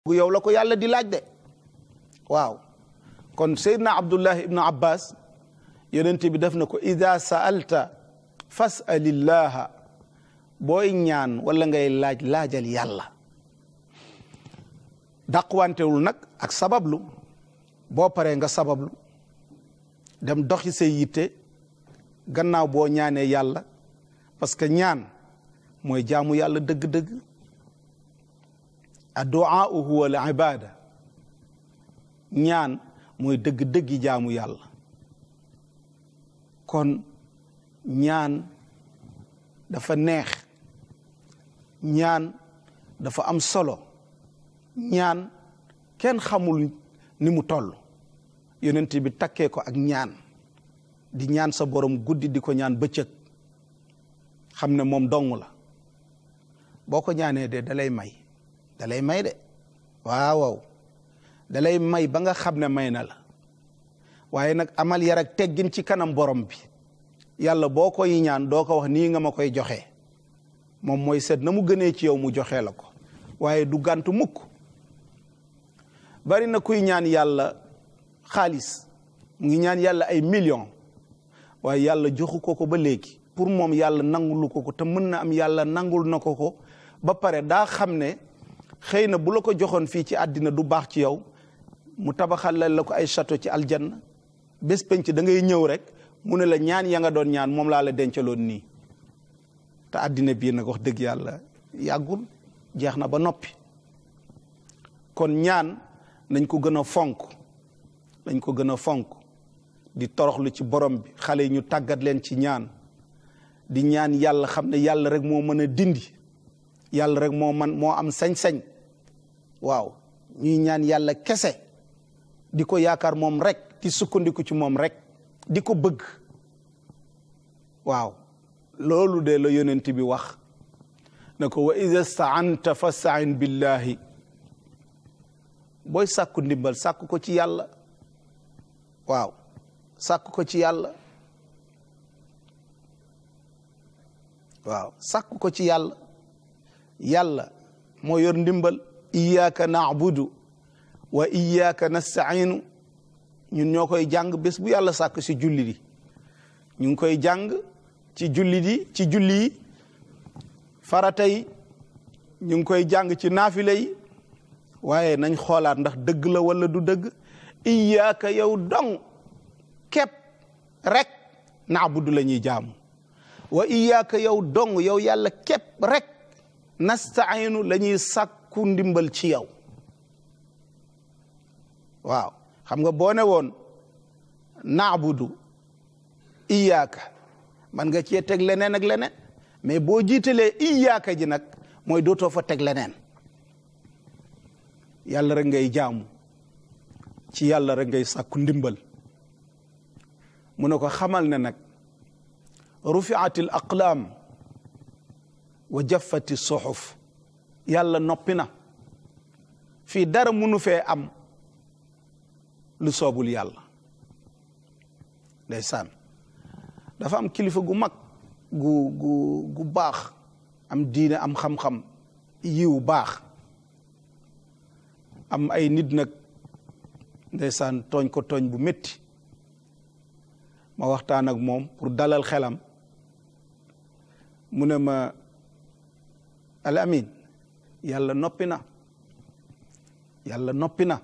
yow la ko yàlla di laaj de waaw kon seydna abdullahi ibnu abbas yonent bi def na ko ida saalta fasalillaha booy ñaan wala ngay laaj laajal yàlla dàqwantewul nag ak sabablu boo paree nga sabablu dem doxi say yitte gannaaw boo ñaanee yàlla parce que ñaan mooy jaamu yàlla dëgg-dëgg adduaa huwa al ibada ñaan mooy dëgg-dëggi jaamu yàlla kon ñaan dafa neex ñaan dafa am solo ñaan kenn xamul ni mu toll yonent bi takkee ko ak ñaan di ñaan sa borom guddi di ko ñaan bëccëg xam ne moom dong la boo ko ñaanee de dalay may dalay may de waaw waaw dalay may ba nga xam ne may na la waaye nag amal yar ak teggin ci kanam borom bi yàlla boo koy ñaan doo ko wax nii nga ma koy joxe moom mooy seet na mu gënee ci yow mu joxe la ko waaye du gàntu mukk bari na kuy ñaan yàlla xaalis mu ngi ñaan yàlla ay millions waaye yàlla joxu ko ko ba léegi pour moom yàlla nangulu ko ko te mën na am yàlla nangul na ko ko ba pare daa xam ne xëy na bu la ko joxoon fii ci àddina du baax ci yow mu tabaxal la ko ay château ci aljanna bés penc da ngay ñëw rek mu ne la ñaan ya nga doon ñaan moom laa la dencaloon nii te àddina bii nag wax dëgg yàlla yàggul jeex na ba noppi kon ñaan nañ ko gën a fonk nañ ko gën a fonk di toroxlu ci borom bi xale yi ñu tàggat leen ci ñaan di ñaan yàlla xam ne yàlla rek moo mën a dindi yàlla rek moo man moo am sañ-sañ waaw ñuy ñaan yàlla kese di ko yaakaar moom rek di sukkandiku ci moom rek di ko bëgg waaw loolu de la yonent bi wax ne ko wa ida staanta fastain billahi booy sàkku ndimbal sàkku ko ci yàlla waaw sàkku ko ci yàlla waaw sàkku ko ci yàlla yàlla moo yor ndimbal iyyaka na'budu wa iyyaka nasta'inu ñun ñoo koy jàng bés bu yàlla sàkk si julli di ñu ngi koy jàng ci julli di ci julli yi farata yi ñu ngi koy jàng ci naafile yi waaye nañ xoolaat ndax dëgg la wala du dëgg iyyaka yow dong képp rek na'budu la ñuy jaamu wa iyyaka yow dong yow yàlla képp rek nastainu la ñuy sàkku ndimbal ci yow waaw xam nga boo ne woon naabudu iyaaka man nga cee teg leneen ak leneen mais boo jiitalee iyaaka ji nag mooy dootoo fa teg leneen yàlla rek ngay jaamu ci yàlla rek ngay sàkku ndimbal mu ne ko xamal ne nag rufiatil aqlaam wa jaffati suxuf yàlla noppi na fii dara munu fee am lu soobul yàlla ndeysaan dafa am kilifa gu mag gu gu gu baax am diine am xam-xam yiw baax am ay nit nag ndeysaan tooñ ko tooñ bu métti ma waxtaan ak moom pour dalal xelam mu ne ma al amin yàlla noppi na yàlla noppi na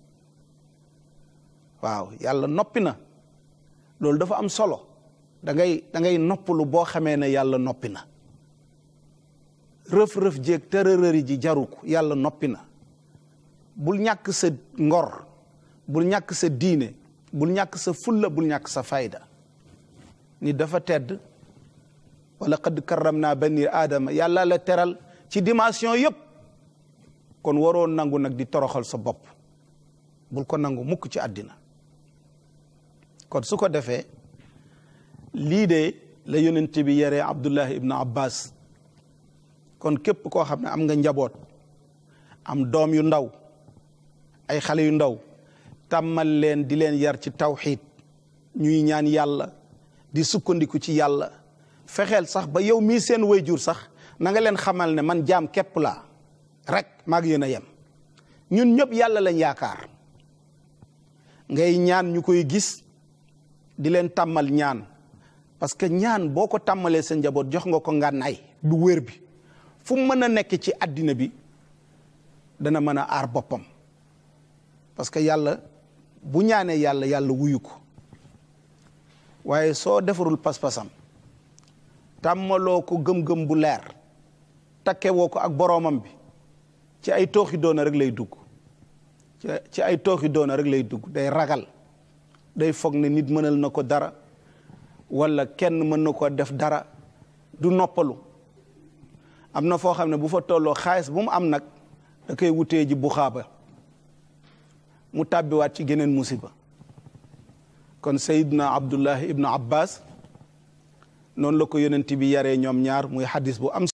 waaw yàlla noppi na loolu dafa am solo da ngay da ngay noppalu boo xamee ne yàlla noppi na rëf-rëf jéeg tërërëri ji jaru ko yàlla noppi na bul ñàkk sa ngor bul ñàkk sa diine bul ñàkk sa fulla bul ñàkk sa fayda ni dafa tedd wala qad karram naa bani aadama yàlla la teral ci dimension yëpp kon waroo nangu nag di toroxal sa bopp bul ko nangu mukk ci àddina kon su ko defee lii de la yonent bi yaree abdullahi ibnu abbas kon képp koo xam ne am nga njaboot am doom yu ndaw ay xale yu ndaw tàmmal leen di leen yar ci tawxiid ñuy ñaan yàlla di sukkandiku ci yàlla fexeel sax ba yow mii seen wayjur sax na nga leen xamal ne man jaam képp laa rek maag yéen a yem ñun ñëpp yàlla lañ yaakaar ngay ñaan ñu koy gis di leen tàmmal ñaan parce que ñaan boo ko tàmmalee sa njaboot jox nga ko ngànnaay du wér bi fu mu mën a nekk ci àddina bi dana mën a aar boppam parce que yàlla bu ñaanee yàlla yàlla wuyu ko waaye soo defarul pas-pasam tàmmaloo ko gëm-gëm bu leer takke woo ko ak boroomam bi ci ay tooxi doona rek lay dugg ci ay tooxi doona rek lay dugg day ragal day foog ne nit mënal na ko dara walla kenn mën na ko def dara du noppalu am na foo xam ne bu fa tolloo xaalis bu mu am nag da koy wutee ji bu xaaba mu tàbbiwaat ci geneen musiba kon sayidna abdullahi ibnu abbas noonu la ko yonent bi yaree ñoom ñaar muy xadis bu am